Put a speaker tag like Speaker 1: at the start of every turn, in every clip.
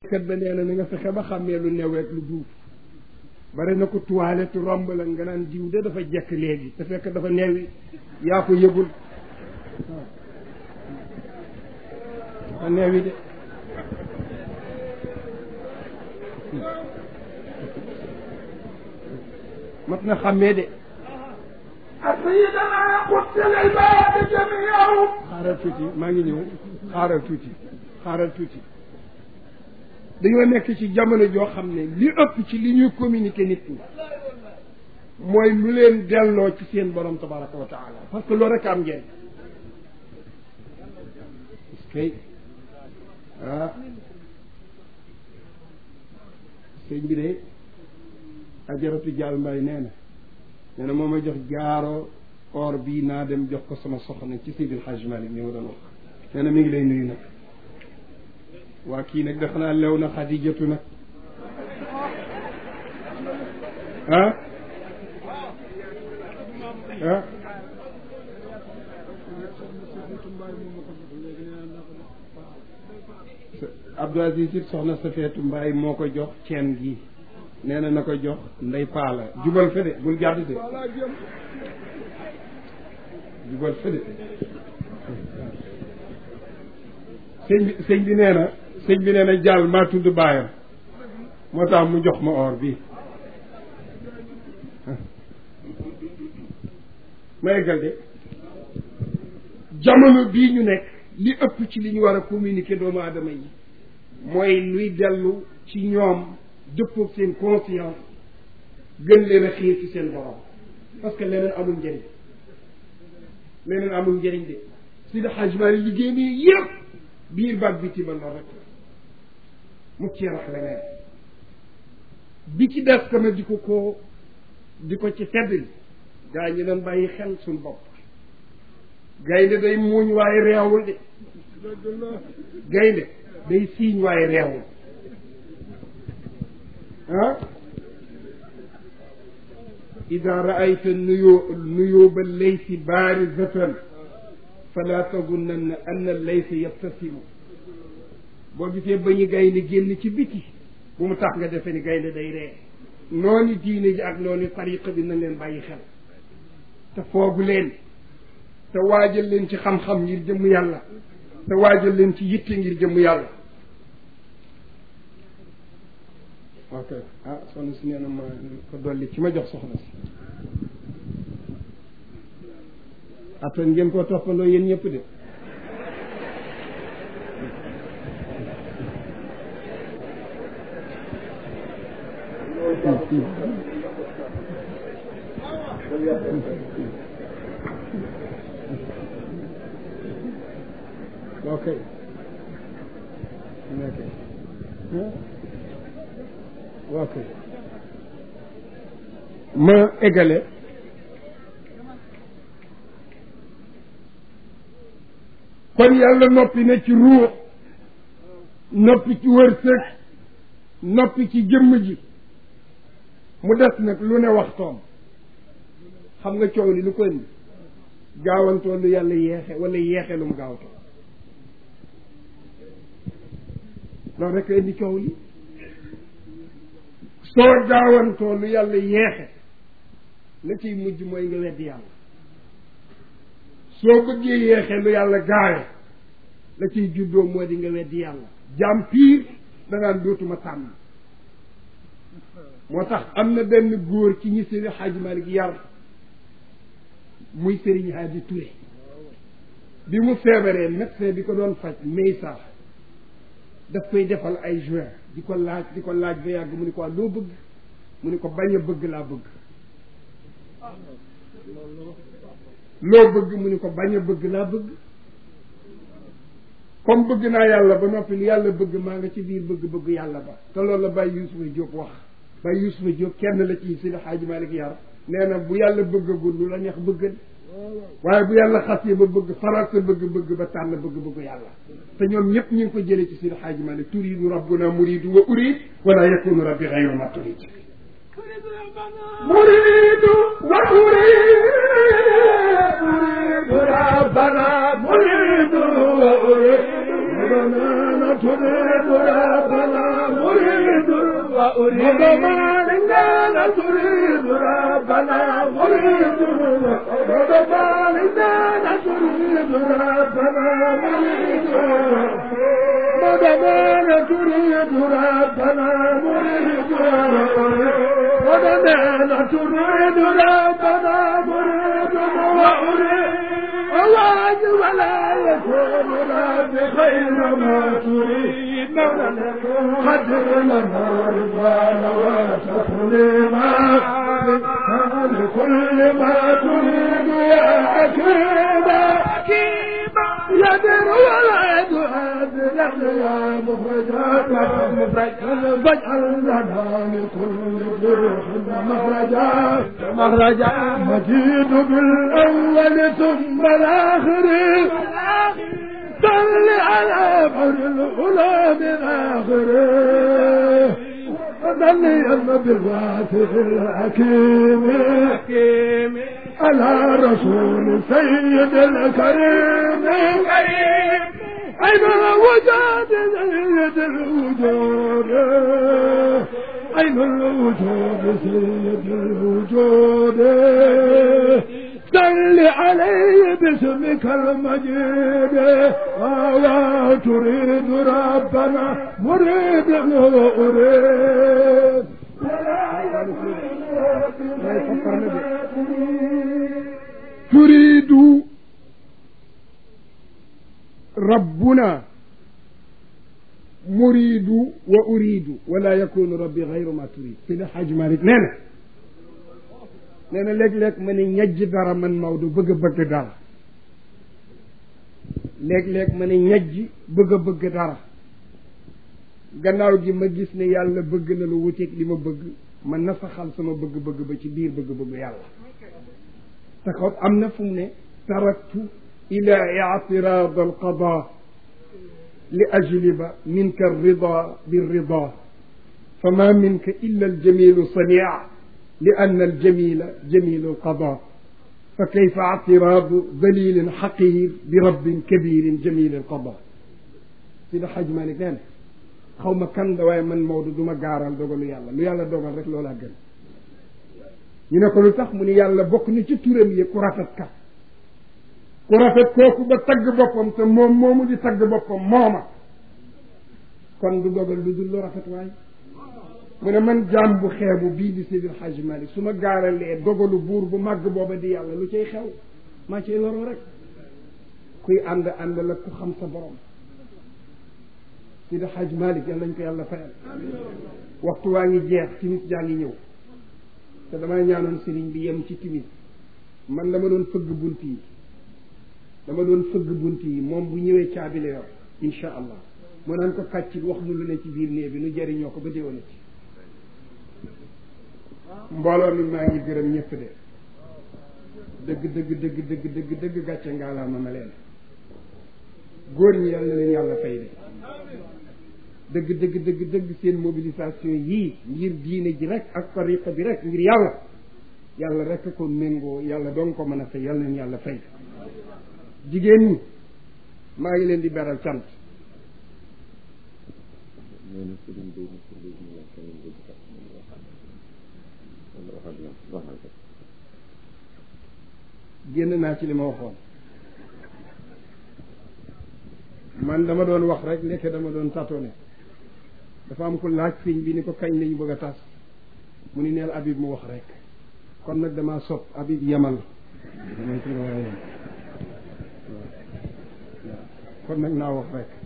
Speaker 1: kat ba nee na na nga fexe ba xàmmee lu new rek lu duuf bari na ko toilette romb la nga naan diw de dafa jekk léegi te fekk dafa neewi yaa ko yëgul waaw dafa neewi de mat na xàmmee de
Speaker 2: سيدنا قلت للباب جميعهم
Speaker 1: xaaral tuuti maa ngi ñëw xaaral tuuti xaaral tuuti dañoo nekk ci jamono joo xam ne li ëpp ci li ñuy communiquer nit ñi mooy lu leen delloo ci seen borom tabaraka wa taala parce que loolu rek am ngeen parce que ah sëñ bi de ajaratu jaal mbay nee na nee na moo ma jox jaaro or bii naa dem jox ko sama soxna ci Seydil Hadj Malick ñi ma doon wax nee na mi ngi lay nuyu nag waa kii nag dafa naa lew na xadijatu nag ah ah Abdou Aziz it soxna sa feetu mbaay moo ko jox ceen gi nee na na ko jox ndey paala jubal fe de bul jàdd de jubal fe de sëñ bi sëñ bi nee na sëñ bi nee na jàll maa tudd baayam moo tax mu jox ma or bi ma eggal de jamono bii ñu nekk li ëpp ci li ñu war a communiquer doomu aadama yi mooy luy dellu ci ñoom dëppoog seen conscience gën leen a xiir ci seen borom parce que leneen amul njëriñ leneen amul njëriñ de si da xajmaari liggéey nii yëpp biir baag bi tiba lool rek mu ci rax leneen bi ci des kama di ko ko di ko ci teddli gaa ñi doon bàyyi xel suñ bopp gaynde day muuñ waaye reewul de gaynde day siiñ waaye reewul ah ida raayta nuyoo nuyóoba laysi baarizatan fala tazunnanna anna laysa yabtasimu boo gisee ba ñu gaynde génn ci biti bu mu tax nga defe ni gaynde day ree noonu diine ji ak noonu tariqa bi nañ leen bàyyi xel te foogu leen te waajal leen ci xam-xam ngir jëmm yàlla te waajal leen ci yitte ngir jëmm yàlla ok ah soxna si nee na ma ko dolli ci ma jox soxna si après ngeen koo toppandoo yéen ñëpp de ok ok ma eggale kon yàlla noppi na ci ruux noppi ci wërsëg noppi ci jëmm ji mu des nag lu ne waxtoom xam nga coow li lu ko indi gaawantoo lu yàlla yeexe wala yeexe lu mu gaawtoo loolu rek indi coow li soo gaawantoo lu yàlla yeexe la ciy mujj mooy nga weddi yàlla soo bëggee yeexe lu yàlla gaawe la ciy juddoo moo di nga weddi yàlla jaam piir danaan dootuma tànn moo tax am na benn góor ci ñi Seydi Hadji Malick yar muy Serigne Hadi Touré bi mu feebaree médecin bi ko doon faj Meysa daf koy defal ay juin di ko laaj di ko laaj ba yàgg mu ni ko loo bëgg mu ni ko bañ a bëgg laa bëgg loo bëgg mu ni ko bañ a bëgg laa bëgg comme bëgg naa yàlla ba noppi lu yàlla bëgg maa nga ci biir bëgg-bëgg yàlla ba te loolu la Baye Youssoufa Diop wax Baye Youssoufa Diop kenn la ci Seydi Hadji Malick yar nee na bu yàlla bëggagul lu la neex bëggal waaye bu yàlla xasee ba bëgg faral sa bëgg-bëgg ba tànn bëgg-bëgg yàlla te ñoom ñëpp ñu ngi ko jëlee ci Seydi Hadji Malick turidu rabbuna muridu wa urid wala yakunu rabbi ghayra ma turid
Speaker 2: مريد وأريد مريد ربنا مريد وأريد ربنا تريد ربنا وأريد ما لنا تريد ربنا مريد ما لنا تريد ربنا مريد ما تريد ربنا مريد ودنا تريد ربنا مريد وأريد الله ولا يكون رب خير ما تريد قدر لنا رضوان وتسليما لكل ما تريد يا حكيم يدر ولا يدعد يا مخرجات مخرج فاجعل لنا لكل جرح مخرجا مخرجا مجيد بالاول ثم الاخر صل على بر الغلام الاخر وصلي بالواسع الحكيم على رسول سيد الكريم أين الوجود سيد الوجود أين الوجود سيد الوجود صل عليه باسمك المجيد ولا تريد ربنا مريد أريد
Speaker 1: تريد ربنا مريد وأريد ولا يكون ربي غير ما تريد سيدي الحاج مالك نانا نانا ليك ليك من ñajj dara man Maodo bëgg a bëgg dara léeg-léeg ma ne ñajj bëgg a bëgg dara gannaaw gi ma gis ne yàlla bëgg na lu wuteeg li ma bëgg ma nasaxal sama bëgg-bëgg ba ci biir bëgg-bëgg yàlla te xaw am na fu mu ne taraktu ila ictirad alqada li ajliba minka alrida birrida fama minka illa aljamilu sania li ann aljamila jamilu alqada fa kayfa ictiradu dalilin xaqir bi rabbin kabirin jamil alqada sida xaj malik nee na xaw ma kan da waaye man Maodo du ma gaaral dogalu yàlla lu yàlla dogal rek loolaa gën ñu ne ko lu tax mu ni yàlla bokk ni ci turam yi ku rafet kat ku rafet kooku ba tagg boppam te moom moomu di tagg boppam mooma kon du dogal lu dul lu rafet waay mu ne man jaam bu xeebu bii di Seydi El Hadji Malick su ma gaaralee dogalu buur bu màgg booba di yàlla lu cay xew maa cay loroo rek kuy ànd ànd la ku xam sa borom Seydi El Hadji Malick yàlla nañ ko yàlla fayal waxtu waa ngi jeex timis jaa ngi ñëw te damay ñaanoon sëriñ bi yem ci timis man dama doon fëgg bunt yi dama doon fëgg bunt yi moom bu ñëwee caabi la yor insha allah moo naan ko kàccit wax nu lu ne ci biir néeg bi nu jëriñoo ko ba déwénati mbooloo mi maa ngi gërëm ñëpp de dëgg dëgg dëgg dëgg dëgg dëgg gàcce ngaalaama ma leen góor ñi yàlla na leen yàlla fay de dëgg dëgg dëgg dëgg seen mobilisation yii ngir diine ji rek ak tariqa bi rek ngir yàlla yàlla rek ko méngoo yàlla doon ko mën a fay yàlla leen yàlla fay jigéen ñi maa ngi leen di beral cant génn naa ci li ma waxoon man dama doon wax rek nekk dama doon tâtonné dafa am ko laaj sëñ bi ni ko kañ lañu bëgg a tas mu ni neel Habib mu wax rek kon nag damaa sopp Habib yemal damay ci war a yem kon nag naa wax rek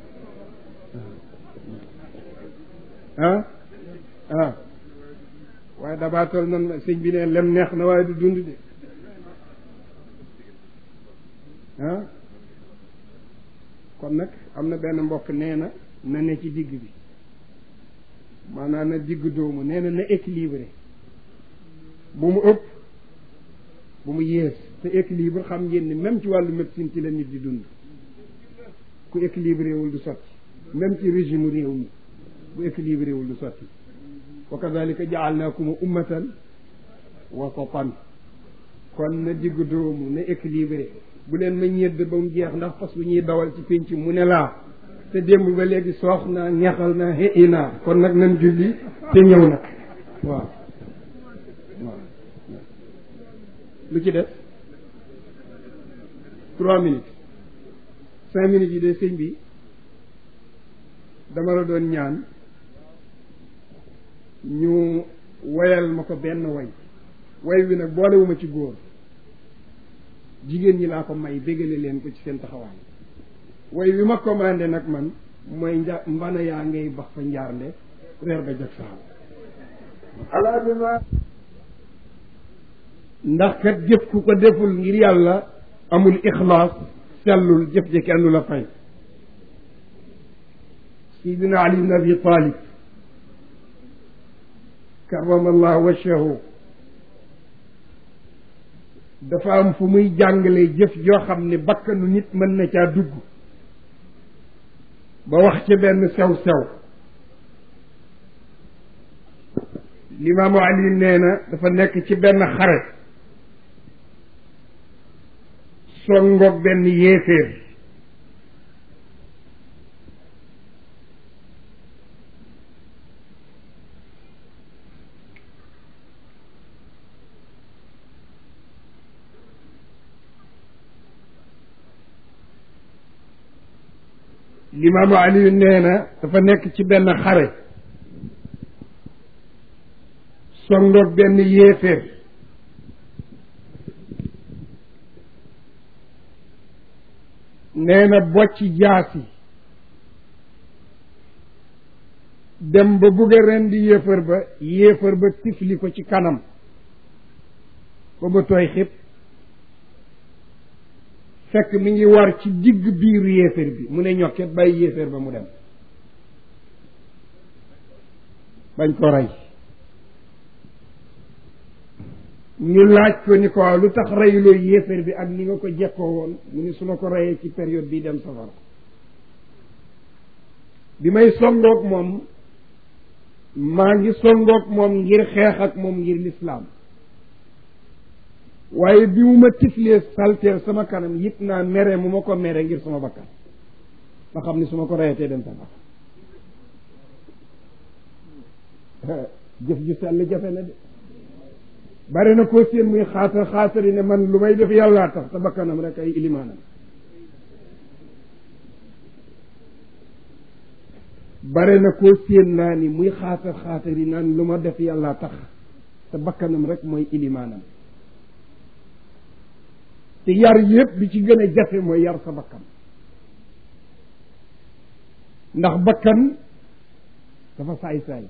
Speaker 1: ah ah waaye dabaatal nan sëñ bi ne lem neex na waaye du dund de ah kon nag am na benn mbokk nee na na ne ci digg bi maanaam na digg doomu nee na na équilibré bu mu ëpp bu mu yées te équilibre xam ngeen ni même ci wàllu médecine ci la nit di dund ku équilibré wul du sotti même ci régime réew mi bu équilibré wul du sotti wa kadalika jaalnaakum ummatan wasatan kon na digg doomu na équilibré bu leen ma ñedd ba mu jeex ndax fas bu ñuy dawal ci pénc mu ne laa te démb ba léegi soox naa ñaxal naa xëy naa kon nag nan julli te te ñëw nag waaw waaw lu ci def trois minutes cinq minutes yi de sëñ bi dama la doon ñaan ñu woyal ma ko benn way way wi nag boolewuma ci góor jigéen ñi laa ko may bégale leen ko ci seen taxawaay way wi ma commandé nag man mooy nja mbana yaa ngay bax fa njaarnde reer ba jag saaw
Speaker 2: ala bi ma
Speaker 1: ndax kat jëf ku ko deful ngir yàlla amul ixlaas sellul jëf ji kenn du la fay sidina ali ibn abi talib karamallahu wajhahu dafa am fu muy jàngale jëf joo xam ne bakkanu nit mën na caa dugg ba wax ca benn sew-sew limaamu ali nee na dafa nekk ci benn xare songoog benn yéeféer limaamu ali nee na dafa nekk ci benn xare songoog benn yéeféer nee na bocc jaasi dem ba bugg a rendi yéefar ba yéefar ba tifli ko ci kanam ba ba tooy xib fekk mi ngi war ci digg biir yéefar bi mu ne ñokket bàyyi yéefar ba mu dem bañ ko rey ñu laaj ko ni ko waaw lu tax reyloo yéeféer bi ak ni nga ko jekkoo woon mu ni su ma ko reyee ci période bi dem safara bi may songoog moom maa ngi songoog moom ngir xeex ak moom ngir lislaam waaye bi mu ma tiflee salteel sama kanam yëg naa mere mu ma ko mere ngir sama bakkan ma xam ni su ma ko reyee tey dem safara jëf ju sell jafe na de bare na koo seen muy xaatar xaatari ne man lu may def yàllaa tax te bakkanam rek ay ilimaanam bare na koo seen naa ni muy xaatar xaatari naan lu ma def yàllaa tax te bakkanam rek mooy ilimaanam te yar yépp bi ci gën a jafe mooy yar sa bakkan ndax bakkan dafa saay-saay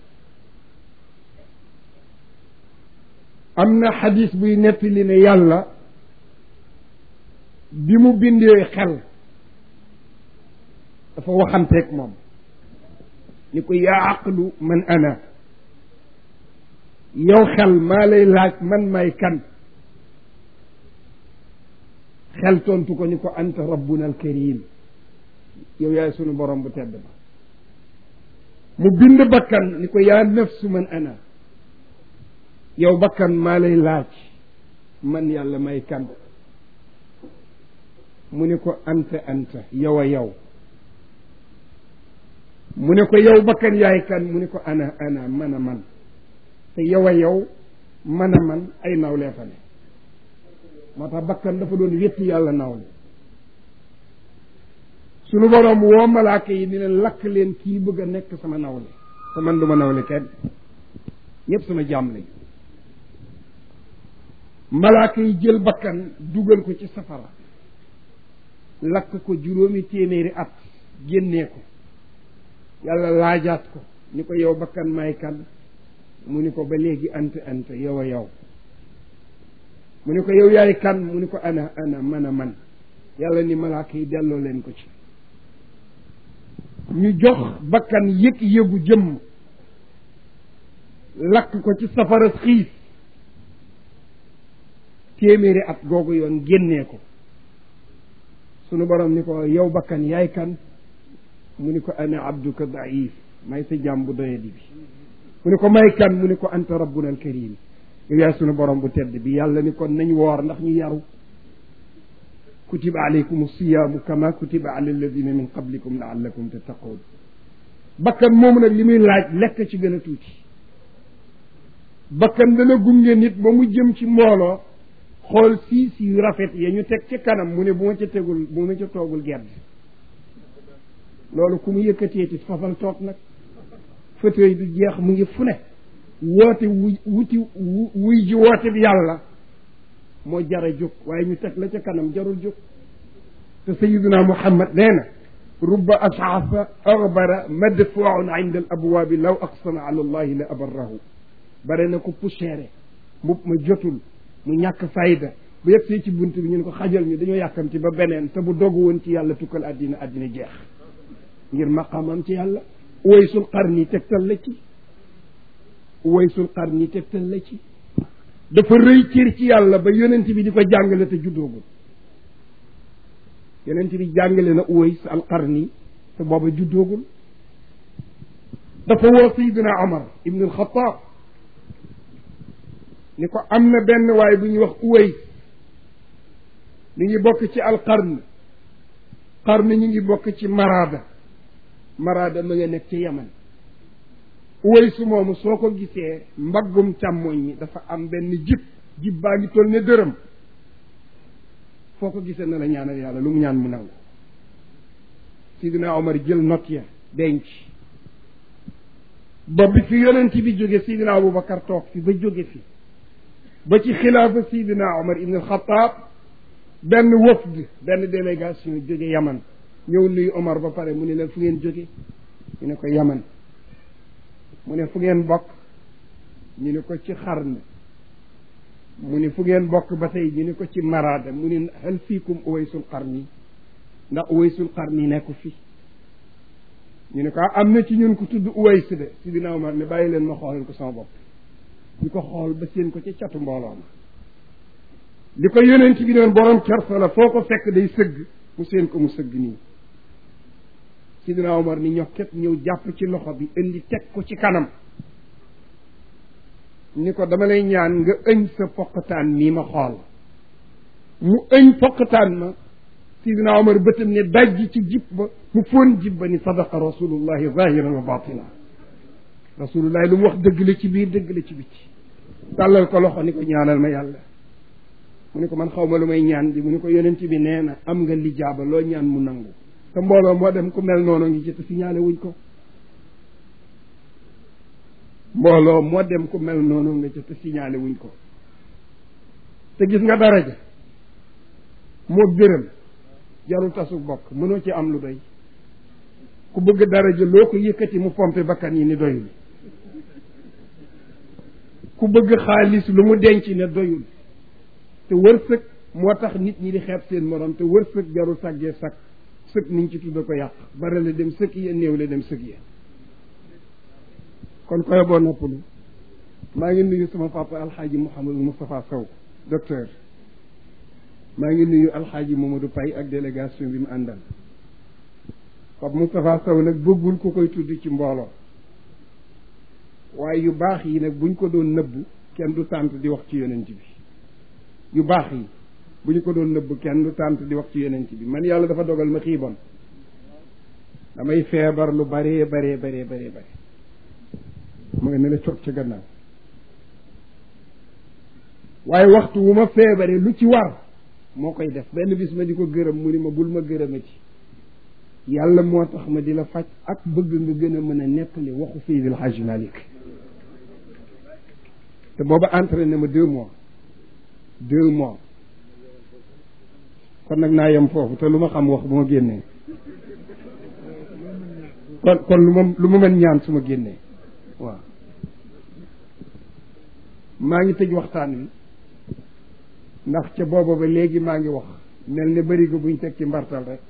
Speaker 1: am na xadis buy nettali ne yàlla bi mu bindee xel dafa waxanteeg moom ni ko yaa aqlu man ana yow xel maa lay laaj man may kan xel tontu ko ni ko anta rabbuna alkarim yow yaay sunu borom bu tedd ba mu bind bakkan ni ko yaa nafsu man ana yow bakkan maa lay laaj man yàlla may kan mu ne ko anta anta yow a yow mu ne ko yow bakkan yaay kan mu ne ko ana ana man a man te yow a yow man a man ay nawlee fa ne moo tax bakkan dafa doon wétti yàlla nawle sunu boroom woo malaaka yi ni leen lakk leen kii bëgg a nekk sama nawle te man du ma nawle kenn ñépp sama jaam lañu malaaka yi jël bakkan dugal ko ci safara lakk ko juróomi téeméeri at génnee ko yàlla laajaat ko ni ko yow bakkan may kan mu ni ko ba léegi ant ant yow a yow mu ni ko yow yaay kan mu ni ko ana ana man a man yàlla ni malaaka yi delloo leen ko ci ñu jox bakkan yëg yëgu jëmm lakk ko ci safara xiif téeméeri at googu yoon génnee ko sunu borom ni ko yow bakkan yaay kan mu ni ko ana abduka daif may sa jaam bu doyadi bi mu ni ko may kan mu ni ko anta rabbuna alkarim yow yaay sunu borom bu tedd bi yàlla ni kon nañ woor ndax ñu yaru kutiba alaykum siyaamu kama kutiba ala alladina min qablikum laallakum tattaqoon bakkan moomu nag li muy laaj lekk ci gën a tuuti bakkan dana gunge nit ba mu jëm ci mbooloo xool siis yu rafet ya ñu teg ci kanam mu ne bu ma ca tegul bu ma ca toogul gedd loolu ku mu yëkkateeti fafal toog nag fauteuil du jeex mu ngi fu ne woote wu wuti wuy ji woote bi yàlla moo jara jóg waaye ñu teg la ca kanam jarul jóg te sayiduna muhammad nee na rubba ashaafa agbara madfuun inda al abwaabi law aqsama ala allahi la abarrahu bare na ko poussière mbub ma jotul mu ñàkk fayda bu yegg see ci bunt bi ñu ne ko xajal ñu dañoo yàkkamti ba beneen te bu dogu woon ci yàlla tukkal àddina àddina jeex ngir maqaamam ci yàlla uwaysul qarni tegtal la ci uwaysul qarni tegtal la ci dafa rëy cër ci yàlla ba yonent bi di ko jàngale te juddoogul yonent bi jàngale na uways al qarni te booba juddoogul dafa woo sayidina omar ibn al xataab ni ko am na benn waay bu ñuy wax uways mi ngi bokk ci al qarn qarn ñu ngi bokk ci maraada maraada ma nga nekk ci yaman uwaysu moomu soo ko gisee mbaggum càmmoñ mi dafa am benn jib jib baa ngi toll ne dërëm foo ko gisee na la ñaanal yàlla lu mu ñaan mu nangu sidina omar jël not ya denc ba bi fi yonent bi jóge sidina abubakar toog fi ba jóge fi ba ci xilaafa sidina omar ibn alxataab benn wafd benn délégation jóge yaman ñëw nuyu omar ba pare mu ne leen fu ngeen jóge ñu ne ko yaman mu ne fu ngeen bokk ñu ne ko ci xarn mu ne fu ngeen bokk ba tey ñu ne ko ci maraada mu ne hal fiikum uwaysul qarni ndax uwaysul qarni nekku fi ñu ne ko am na ci ñun ko tudd uways de si dina Omar ne bàyyi leen ma xoolal ko sama bopp ñu ko xool ba seen ko ca catu mbooloo ma li ko yonent bi doon borom kersa la foo ko fekk day sëgg mu seen ko mu sëgg nii sidina Omar ni ñokket ñëw jàpp ci loxo bi indi teg ko ci kanam ni ko dama lay ñaan nga ëñ sa poqataan mii ma xool mu ëñ poqataan ma sidina Omar bëtam ne dajj ci jib ba mu fóon jib ba ni sadaqa rasulullahi zahiran wa batina rasulullahi lu mu wax dëgg la ci biir dëgg la ci bitti tàllal ko loxo ni ko ñaanal ma yàlla mu ne ko man xaw ma lu may ñaan di mu ne ko yonent bi nee na am nga lijaaba loo ñaan mu nangu te mbooloo moo dem ku mel noonu ngi ci te signalé wuñ ko mbooloo moo dem ku mel noonu nga ci te signalé wuñ ko te gis nga daraja moo gërëm jarul tasu bokk mënoo ci am lu doy ku bëgg daraja loo ko yëkkati mu pompe bakkan yi ni doyul ku bëgg xaalis lu mu denc ne doyul te wërsëg moo tax nit ñi di xeeb seen morom te wërsëg jarul sàggee sàkk sëg niñ ci tudda ko yàq bare la dem sëg ya néew la dem sëg ya kon koy boo noppalu maa ngi nuyu sama papa alxaaji Mouhamadou Moustapha Sow docteur maa ngi nuyu alxaaji Mamadou Paye ak délégation bi mu àndal papa Moustapha Sow nag bëggul ku koy tudd ci mbooloo waaye yu baax yi nag buñ ko doon nëbb kenn du tànt di wax ci yonent bi yu baax yi bu ñu ko doon nëbb kenn du tànt di wax ci yonent bi man yàlla dafa dogal ma xiibon damay feebar lu baree baree baree baree bare mu ngi ne la coog ca gannaaw waaye waxtu wu ma feebaree lu ci war moo koy def benn bis ma di ko gërëm mu ni ma bul ma gërëmati yàlla moo tax ma di la faj ak bëgg nga gën a mën a nettali waxu Seydil Hadji Malick te booba entraîné ma deux mois deux mois kon nag naa yem foofu te lu ma xam wax bu ma génnee kon kon lu ma lu ma mën ñaan su ma génnee waaw maa ngi tëj waxtaan wi ndax ca booba ba léegi maa ngi wax mel ne bëri ko buñ teg ci mbartal rek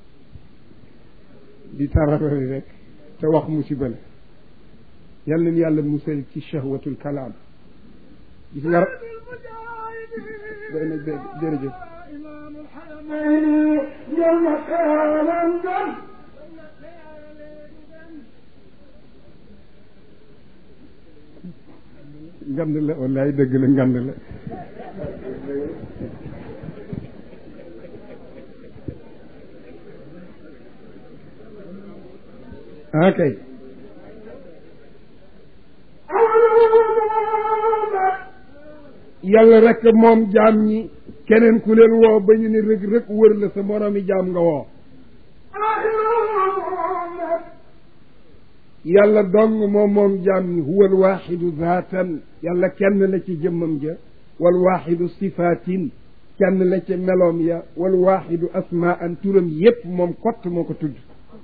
Speaker 1: di tararari rek te wax musiba la yal nañu yàlla musal ci shahwatul kalaam gis nga jërëjëf ngand la wallaay dëgg la ngand la ah kay yàlla rek moom jaam ñi keneen ku leen woo ba ñu ne rëg rëg wër la sa moroomi jaam nga woo yàlla dong moom moom jaam ñi huwa alwaxidu zaatan yàlla kenn la ci jëmmam ja walwaxidu sifaatin kenn la ci meloom ya walwaxidu asmaan turam yépp moom kott moo ko tudd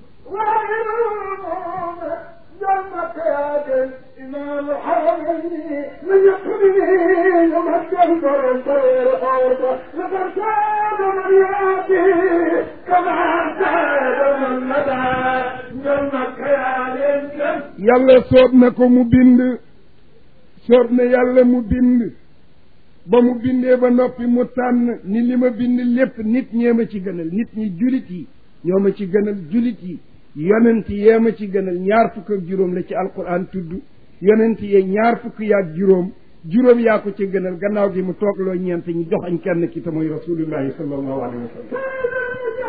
Speaker 2: إمام الحرمين من يقرني يمد البر طير أرضه لقد ساد من يأتي كما ساد من مدى جنك يا للجن
Speaker 1: yàlla soob na ko mu bind soob na yàlla mu bind ba mu bindee ba noppi mu tànn ni li ma bind lépp nit ñee ma ci gënal nit ñi julit yi ñoo ma ci gënal julit yi yonent yee ma ci gënal ñaar fukk ak juróom la ci alquran tudd yonent yee ñaar fukk yaag juróom juróom yaa ko ci gënal gannaaw gi mu toog loo ñeent ñi joxañ kenn ki te mooy rasulullahi sallallahu alayhi wa sallam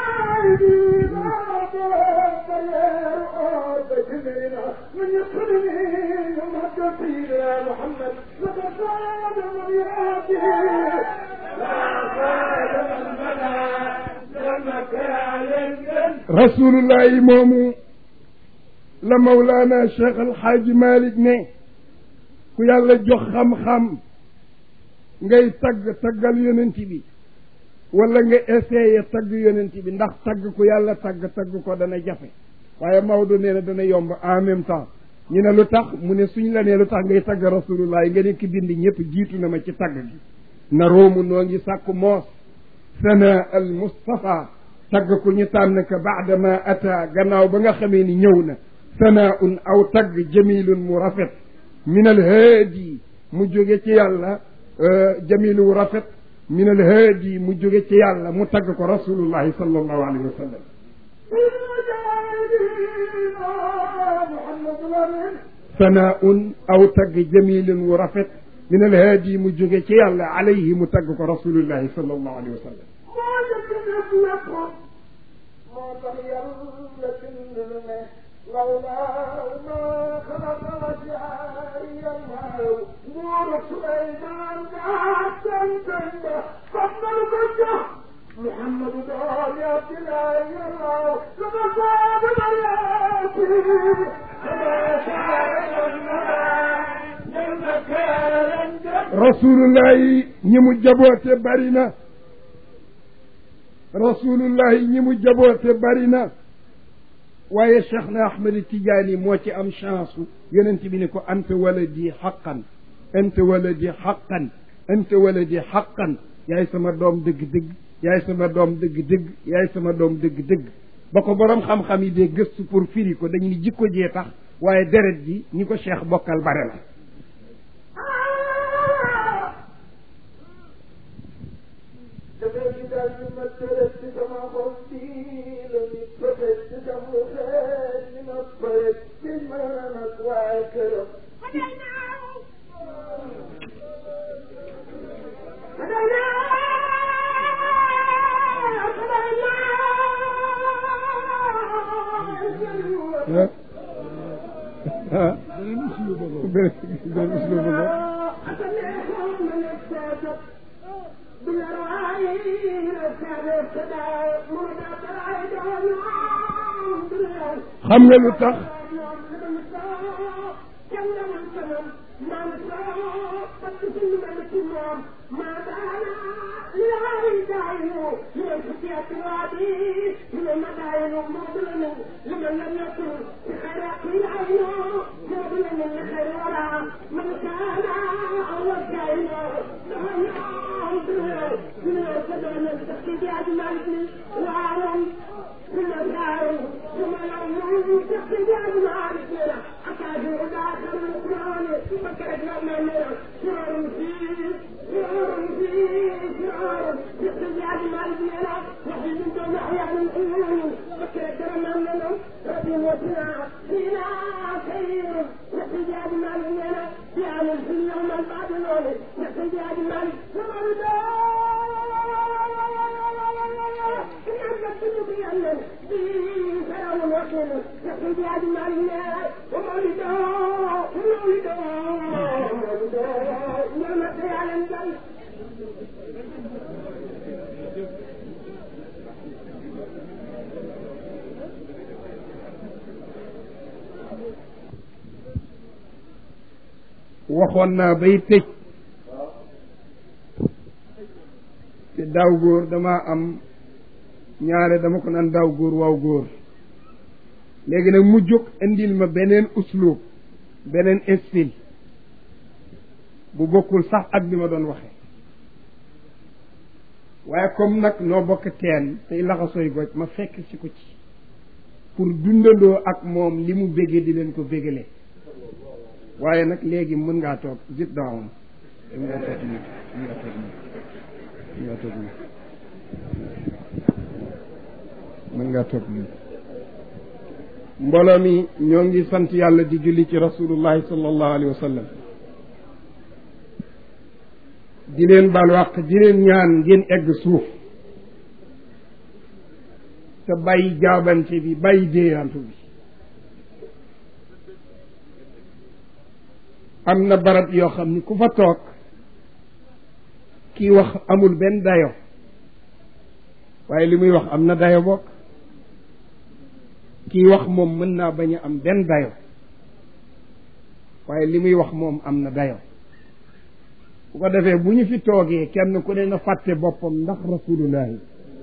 Speaker 2: من يقرني يمد في يا محمد لقد ساد من يأتي لا ساد من مدى جنك يا للجن
Speaker 1: rasulullahi moomu la mawlaana cheikh alxaaji malik ne ku yàlla jox xam-xam ngay tagg taggal yonent bi wala nga essayé tagg yonent bi ndax tagg ku yàlla tagg tagg ko dana jafe waaye Maodo nee na dana yomb en même temps ñu ne lu tax mu ne suñ la nee lu tax ngay tagg rasulullah nga ne ki bind ñëpp jiitu na ma ci tagg gi na roomu noo ngi sàkku moos sana al mustafa tagg ku ñu tànn ka baadama ata gannaaw ba nga xamee ni ñëw na sanaaun aw tagg jamilun mu rafet min al haadi mu jóge ci yàlla jamilu wu rafet min al haadi mu jóge ci yàlla mu tagg ko rasulullahi sallallahu alayhi wa sallam
Speaker 2: محمد الأمين
Speaker 1: sanaaun aw tagg jamilun wu rafet min al haadi mu jóge ci yàlla alayhi mu tagg ko rasulullahi sallallahu alayhi wa sallam
Speaker 2: moo jëkk lépp moo tax yàlla bind lu ne lawlaa ma xalaqa wajhaay yallaaw nguuru Suleymaan gaa santan ba fab na lu ko jox Muhammadu doom ya Abdilaay yallaaw lama saaba baryaati kama saaba yallaaw jënna keeran jëm
Speaker 1: rasulullahi ñi mu jaboote bari na rasulullahi ñi mu jaboote bari na waaye cheikh na ahmed tijaani moo ci am chance yonent bi ne ko anta waladi xaqan anta waladi xaqan anta waladi xaqan yaay sama doom dëgg-dëgg yaay sama doom dëgg-dëgg yaay sama doom dëgg-dëgg ba ko boroom xam-xam yi dee gëstu pour firi ko dañu ni jikko jee tax waaye deret ji ñi ko cheikh bokkal bare la
Speaker 2: dafay ci daal di ma tëral ci sama xol bii la ñu pëtëj ci sama xeet ni ma pëtëj ci man ak waa këram.
Speaker 1: ah ah benn uslubu ba xam nga lu tax
Speaker 2: ومولده ومولده ومولده
Speaker 1: waxoon naa bay tëj te daaw góor damaa am ñaare dama ko naan daaw góor waaw góor léegi nag mu jóg indil ma beneen uslub beneen style bu bokkul sax ak bi ma doon waxe waaye comme nag noo bokk teen tey laxasoy goj ma fekk si ko ci pour dundandoo ak moom li mu béggee di leen ko béggalee waaye nag léegi mën ngaa toog sit down mën ngaa toog nii mën ngaa toog nii mën ngaa toog nii mën ngaa toog nii mbooloo mi ñoo ngi sant yàlla di julli ci rasulullahi sallallahu alayhi wa sallam di leen baal wàq di leen ñaan ngeen egg suuf te bàyyi jaabante bi bàyyi déeyantu bi am na barab yoo xam ni ku fa toog kii wax amul benn dayo waaye li muy wax am na dayo bokk kii wax moom mën naa bañ a am benn dayo waaye li muy wax moom am na dayo bu ko defee bu ñu fi toogee kenn ku ne na fàtte boppam ndax rasulullahi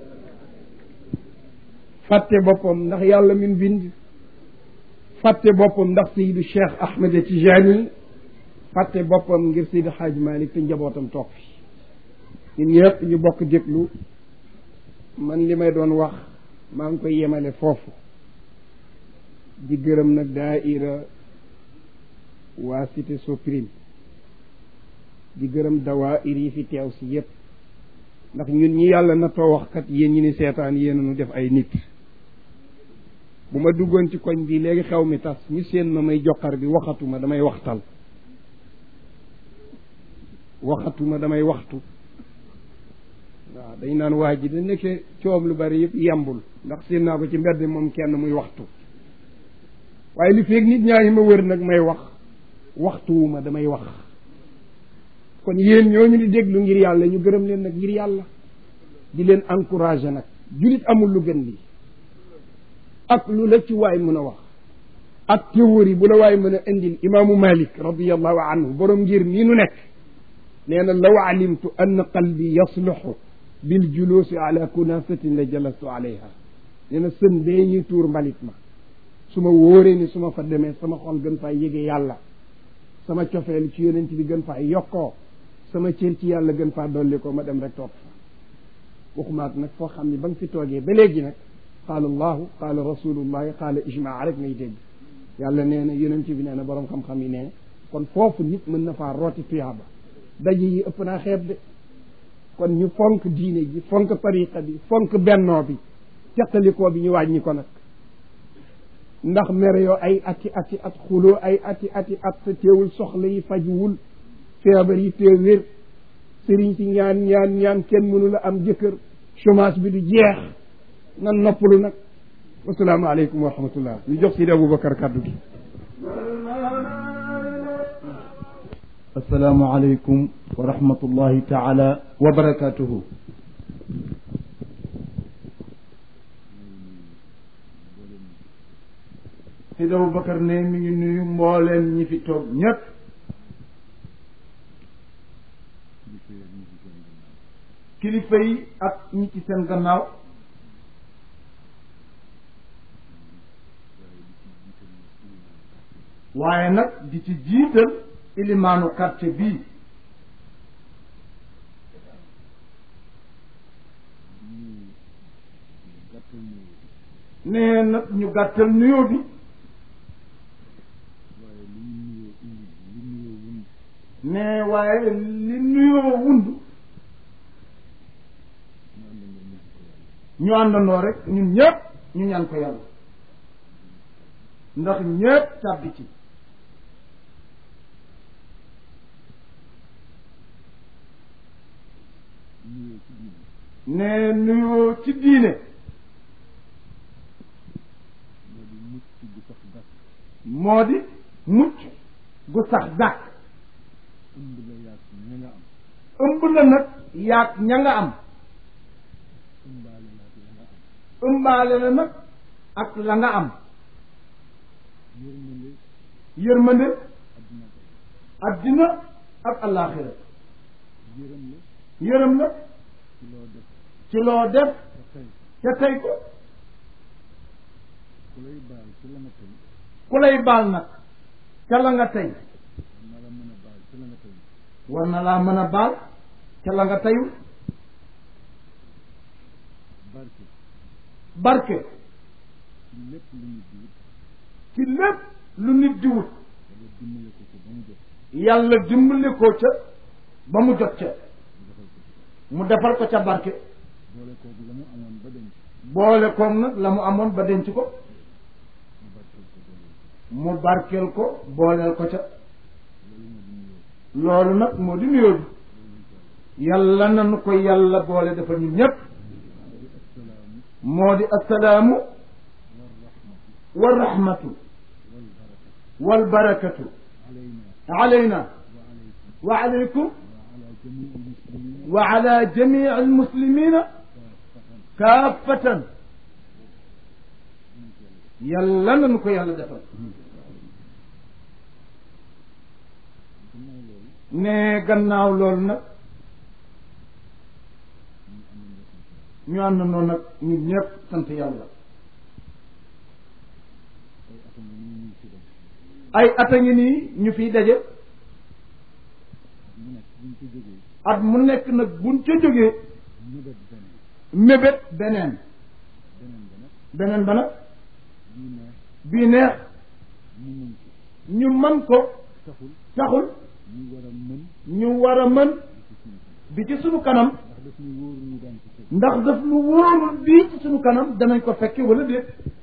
Speaker 1: fàtte boppam ndax yàlla min bind fàtte boppam ndax Seydu Cheikh Ahmed Tijani fàtte boppam ngir Seydi Hadj Malick te njabootam toog fi ñun ñëpp ñu bokk déglu man li may doon wax maa ngi koy yemale foofu di gërëm nag daaira waa cité Soprim di gërëm dawaayir yi fi teew si yépp ndax ñun ñi yàlla na too wax kat yéen ñi ni seetaan yéen nu def ay nit bu ma duggoon ci koñ bi léegi xew mi tas ñu seen ma may joxar bi waxatuma damay waxtal waxatuma damay waxtu waaw dañ naan waa ji da nekkee coom lu bari yëpp yembul ndax seen naa ko ci mbedd moom kenn muy waxtu waaye li feeg nit ñaa ngi ma wër nag may wax waxtuwuma damay wax kon yéen ñooñu di déglu ngir yàlla ñu gërëm leen nag ngir yàlla di leen encouragé nag julit amul lu gën lii ak lu la ci waay mën a wax ak théorie bu la waay mën a indil imaamu malik radiallahu anhu borom ngir nii nu nekk nee na law alimtu ann qalbi yasluxu bil julusi ala kunasatin la jalastu alayha nee na sën bee ñuy tuur mbalit ma su ma wóoree ni su ma fa demee sama xol gën faa yége yàlla sama cofeel ci yonent bi gën faa yokkoo sama cër ci yàlla gën faa dolli ko ma dem rek toog fa waxumaat nag foo xam ni ba nga fi toogee ba léegi nag qaala allahu qaala rasulullahi qaala ijmaa rek ngay dégg yàlla nee na yonent bi nee na boroom xam-xam yi nee kon foofu nit mën na faa rooti tuyaaba daje yi ëpp naa xeeb de kon ñu fonk diine ji fonk tariqa bi fonk bennoo bi teqalikoo bi ñu wàññi ko nag ndax mere yoo ay ati ati at xuloo ay ati ati at sa teewul soxla yi fajuwul feebar yi tee wér sëriñ si ñaan ñaan ñaan kenn mënu la am jëkkër chômage bi du jeex nan noppalu nag wasalaamu aleykum wa rahmatullah ñu jox Sidi Aboubacar kàddu gi
Speaker 3: asalaamu aleykum wa rahmatullahi taala wa barakatuhu Sidi Aboubacar ne mi ngi nuyu mbooleem ñi fi toog ñépp kilifa yi ak ñi ci seen gannaaw waaye nag di ci jiital ilimaanu quartier bii nee nag ñu gàttal nuyoo bi nee waaye li nuyoo wund ñu àndandoo rek ñun ñëpp ñu ñaan ko yàlla ndax ñëpp tàbbi ci ne nuyoo ci diine moo di mucc gu sax dàkk ëmb la nag yaag ña nga am ëmbaale la nag ak la nga am yërmande addina ak allaaxira
Speaker 4: yërëm la
Speaker 3: yërëm la
Speaker 4: ci loo def
Speaker 3: ci loo def
Speaker 4: te tey
Speaker 3: te tey ko
Speaker 4: ku lay baal ci la nga tey
Speaker 3: ku lay baal nag ca la nga tey
Speaker 4: na la mën a baal ci la nga tey
Speaker 3: war na laa mën a baal ca la nga teyu
Speaker 4: barke
Speaker 3: barke
Speaker 4: ci lépp lu nit di wut
Speaker 3: ci lépp lu nit di wut
Speaker 4: wala dimbale ko ci ba mu jot
Speaker 3: yàlla dimbali ko ca ba mu jot ca
Speaker 4: mu defal ko ci
Speaker 3: mu defal ko ca barke
Speaker 4: boole kooku la mu amoon ba denc
Speaker 3: boole koom nag la mu amoon ba denc ko
Speaker 4: mu barkeel ko boole
Speaker 3: mu barkeel ko booleel ko ca
Speaker 4: loolu moo di nuyoo
Speaker 3: loolu nag moo di nuyoo bi yàlla nanu ko yàlla boole dafa ñun ñépp
Speaker 4: di assalaamu
Speaker 3: moo di assalaamu
Speaker 4: war rahmatu
Speaker 3: wa rahmatu
Speaker 4: wal barakatu
Speaker 3: wal barakatu
Speaker 4: alayna
Speaker 3: alayna
Speaker 4: wa alaykum
Speaker 3: wa alaykum
Speaker 4: wa ala jamii al muslimina
Speaker 3: wa ala jamii al muslimina kaafatan yàlla nanu ko yàlla defal
Speaker 4: gannaaw loolu
Speaker 3: ne gannaaw loolu nag
Speaker 4: ñu am
Speaker 3: ñu ànd noonu nag ñun ñëpp sant yàlla
Speaker 4: ay atam ñu ñuy ci dem
Speaker 3: ay at a ngi nii ñu fiy daje
Speaker 4: mu nekk buñ ci jógee
Speaker 3: at mu nekk nag buñ ca jógee
Speaker 4: mëbët beneen
Speaker 3: mébét beneen
Speaker 4: beneen ba nag
Speaker 3: beneen ba nag
Speaker 4: bii neex
Speaker 3: bii neex
Speaker 4: ñu mën ko
Speaker 3: ñu mën ko
Speaker 4: taxul
Speaker 3: taxul
Speaker 4: ñu war a mën
Speaker 3: ñu war a mën
Speaker 4: di ci suñu kanam
Speaker 3: bi ci sunu kanam
Speaker 4: ndax daf ñu wóor ñu daan ci fekk
Speaker 3: ndax daf lu wóorul bii ci sunu kanam danañ ko fekke wala déet